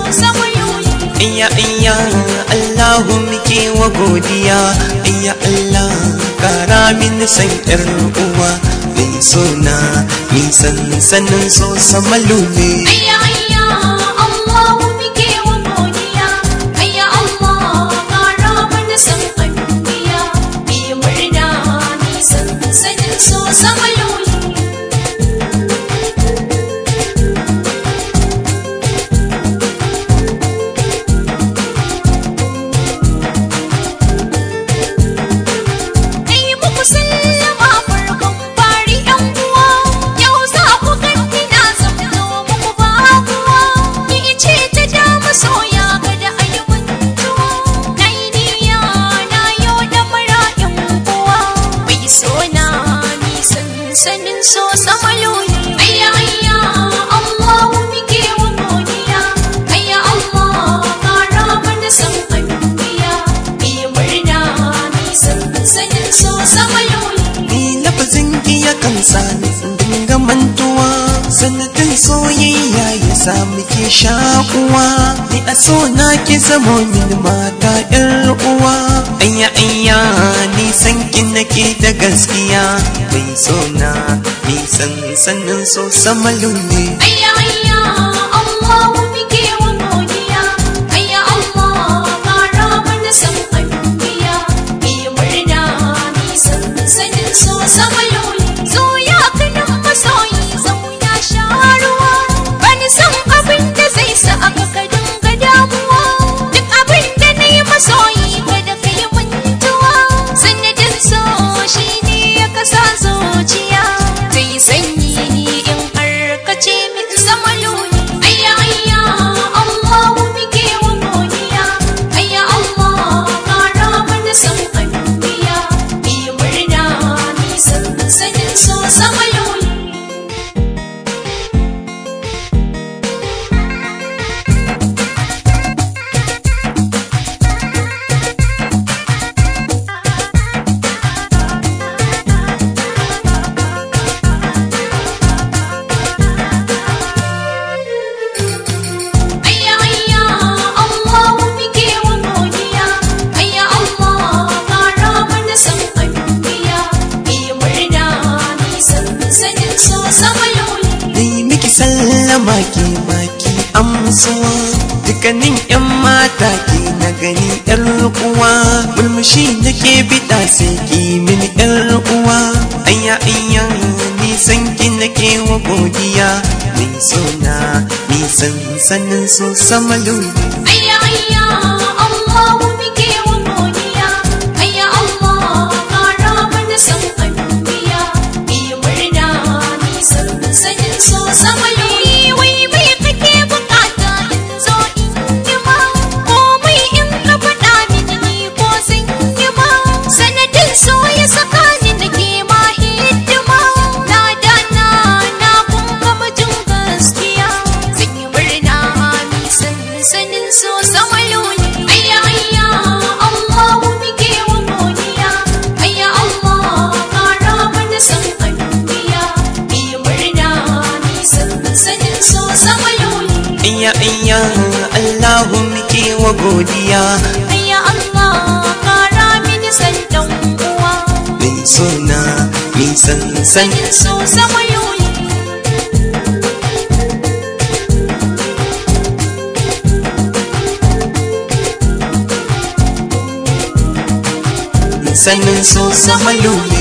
samayoyi Iya iya Allahu muke wa godiya Iya Allah kara min san ƴar uwa Mai sona nisan sanin so samalu ne ayya ayya Allahu muke wa godiya ayya Allah kara mana san anbiya mi murna mi san sanin so samayoyi Ai muku sallama farkon fari yan uwa yau za ku ganni na zamto muku ba kuwa ni ce ta dama soya kada a yi mantuwa na yi niyya na yau da mara yan uwa mai sona ni sansanin so samaloli ayya ayya Allahu muke wa godiya ayya Allah kara mana san anbiya mi murna mi sansanin so samaloli Ni lafazin iya kan sani dinga mantuwa sanadin soyayya ya sa muke shakuwa ni a so na ki zamo min mata yar uwa ayya ayya ni san ki nake da gaskiya mai so na ni san sanin so samalu ne ayya ayya Allahu muke wa godiya ayya Allah kara mana san anbiya mi murna mi sansanin so samaloli zo ya kanin masoyi zauna sharuwa bani san abin da zai sa aka ka dinga damuwa duk abin da na yi masoyi kada ka yi mantuwa sanadin so shi ne ya kasa zuciya ta yi sanyi in har ka ce min zama luni ayya ayya Allahu muke wa godiya ayya Allah kara mana san anbiya mi murna mi sansanin so sama luni ayya ayya Allahu muke wa godiya ayya Allah kara mana san anbiya mi murna mi sansanin so sama luni Dai miki sallama ke maki amsuwa dukkanin yan mata ke na gani yar uwa mulmushi nake bida sai ki min yar uwa ayya ayya ni san ki nake wa godiya mai sona ni san sanin so samalu ayya ayya Allahu muke wa godiya ayya Allah kara mana san anbiya mi murna mi sansanin so sama luni wai mai kake bukata in zo in yi ma komai in ka faɗa mini ni ko zan yi ma sanadin so ya saka ni nake ma hidima na dana na kun gama jin gaskiya zan yi murna mi sansanin so sama luni ayya ayya Allahu muke wa godiya ayya Allah kara mana san anbiya mi murna mi sansanin so sama luni ayya ayya Allahu muke wa godiya ayya Allah kara mini san dan uwa mai sona ni san san sanin so sama luni sanin so samalu